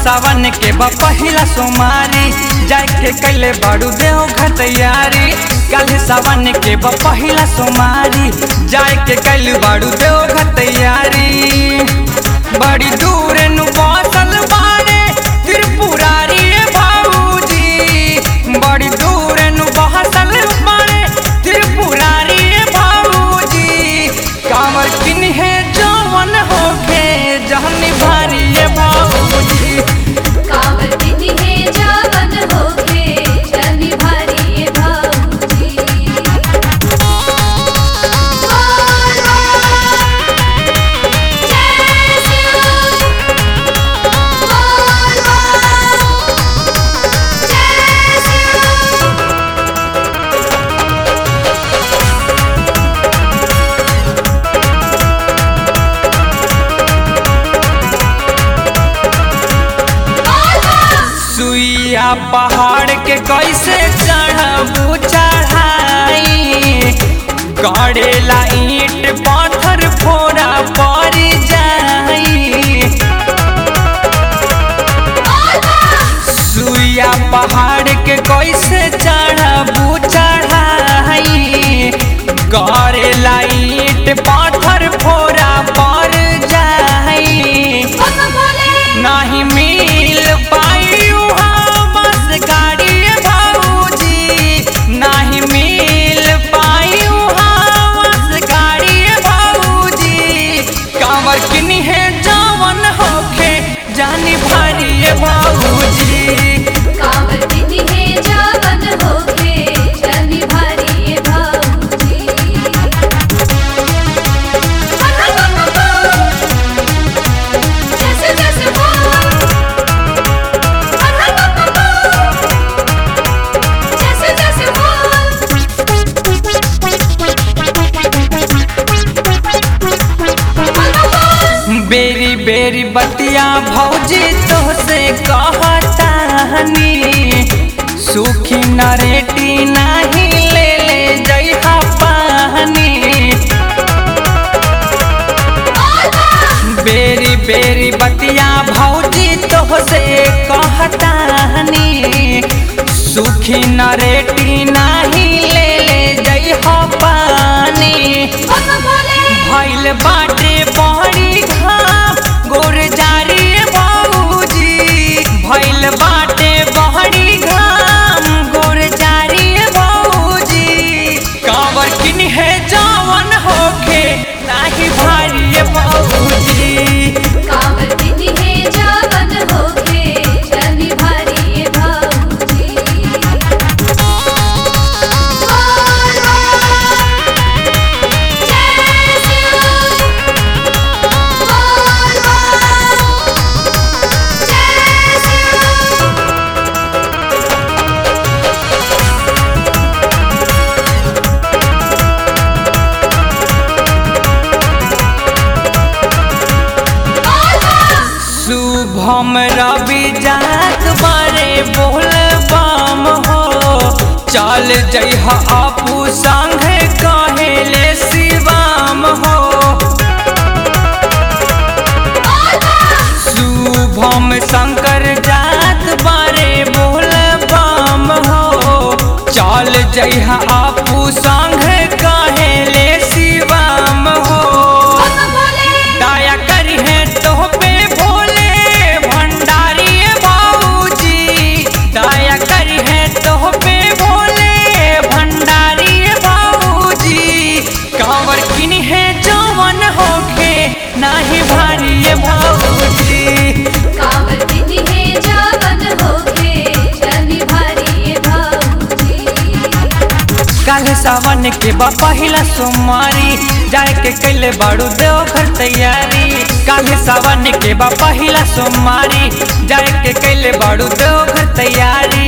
सावन के बा पहिला सोमारी जाए के कैले बाड़ू देव घर तैयारी कल सावन के बा पहिला सोमारी जाए के कैले बाड़ू देव घर तैयारी बड़ी दूर नु बसल बाड़े त्रिपुरारी भाऊजी बड़ी दूर नु बसल बाड़े त्रिपुरारी भाऊजी कांवर किन्हे जवन होके जहनी भारी भाऊजी कांवर किन्हे जावन होके जनी भारी भाऊजी बोल जय शिव बोल जय शिव सुइया पहाड़ के कैसे चढ़बू चढ़ाई गड़ेला ईट पाथर फोड़ा पड़ जाई सुइया पहाड़ के कैसे चढ़बू चढ़ाई गड़ेला ईट पाथर फोड़ा पड़ जाई बाबा भोले नाही मिल पाई उहाँ बस गाड़ी भाऊजी नाही मिल पाई उहाँ बस गाड़ी भाऊजी कांवर किनी है जवन होखे जानी भारी भाऊजी कांवर किन्हे जावन होके जनी भारी भाऊजी जैसे जैसे बोल जैसे जैसे बोल बेरी बेरी बतिया भौजी तोहसे कहतानी सुखी नरेटी नाही ले ले जइहा पानी बेरी बेरी बतिया भौजी तोहसे कहतानी सुखी नरेटी नाही ले ले जइहा पानी बाबा भोले भइल बाटे बड़ी घाम गोर जारी बाबूजी भइल बाटे बड़ी घाम गोर जारी बाबूजी कांवर किन है जवन होखे नाही भारी बाबूजी कांवर किन्हे जावन होके जनी भारी भाऊजी बोल जय शिव बोल जय शिव शुभम रवि जात बारे बोल बम हो चल जइह आपू संगे कहेले शिवम हो शुभम शंकर जात बारे बोल बम हो चल जइह आपू संगे कहेले शिवम हो बाबा भोले दया करी है तो पे भोले भंडारी बाबूजी दया करी है तो पे भोले भंडारी बाबूजी कांवर किन है जवन होके नाही भारी बाबूजी कांवर किन्हे जावन होके जनी भारी भाऊजी कल सावन के बा पहिला सोमवारी जाए के कैले बाड़ू देव घर तैयारी कल सावन के बा पहिला सोमवारी जाए के कैले बाड़ू देव घर तैयारी